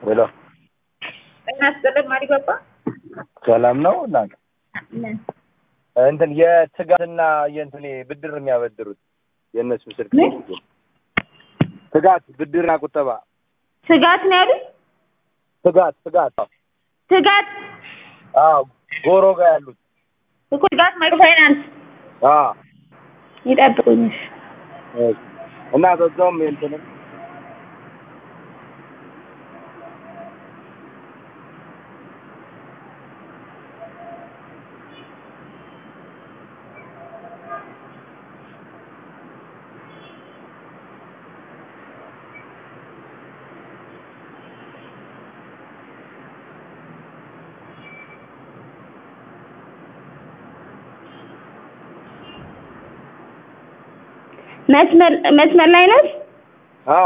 ሄሎ ጤና ይስጥልኝ ማሪባባ። ሰላም ነው እናንተ እንትን የትጋትና የእንትን ብድር የሚያበድሩት የእነሱ ስልክ ምን? ትጋት ብድርና ቁጠባ ስጋት ነው ያሉት? ትጋት ትጋት ትጋት አዎ ጎሮ ጋር ያሉት እኮ ትጋት ማይክሮ ፋይናንስ አዎ ይጠብቁኝ። እሺ። እና በዛውም የእንትንም መስመር መስመር ላይ ነሽ? አዎ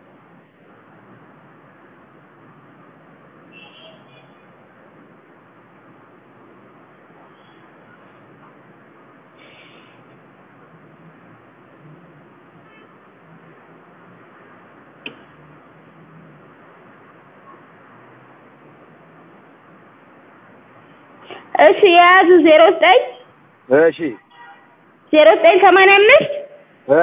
እሺ የያዙ ዜሮ ዘጠኝ እሺ ዜሮ ዘጠኝ ሰማንያ አምስት እ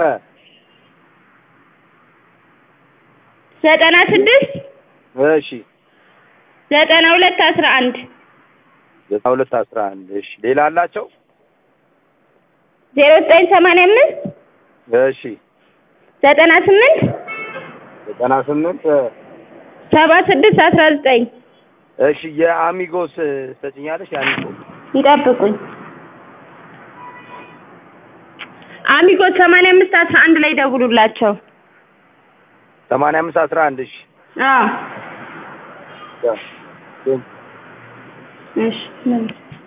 ዘጠና ስድስት እሺ ዘጠና ሁለት አስራ አንድ ዘጠና ሁለት አስራ አንድ እሺ ሌላ አላቸው ዜሮ ዘጠኝ ሰማንያ አምስት እሺ ዘጠና ስምንት ዘጠና ስምንት እ ሰባ ስድስት አስራ ዘጠኝ እሺ የአሚጎስ ሰጭኛለሽ የአሚጎ ይጠብቁኝ። አሚጎት ሰማንያ አምስት አስራ አንድ ላይ ደውሉላቸው። ሰማንያ አምስት አስራ አንድ እሺ አዎ ያ- እሺ መልስ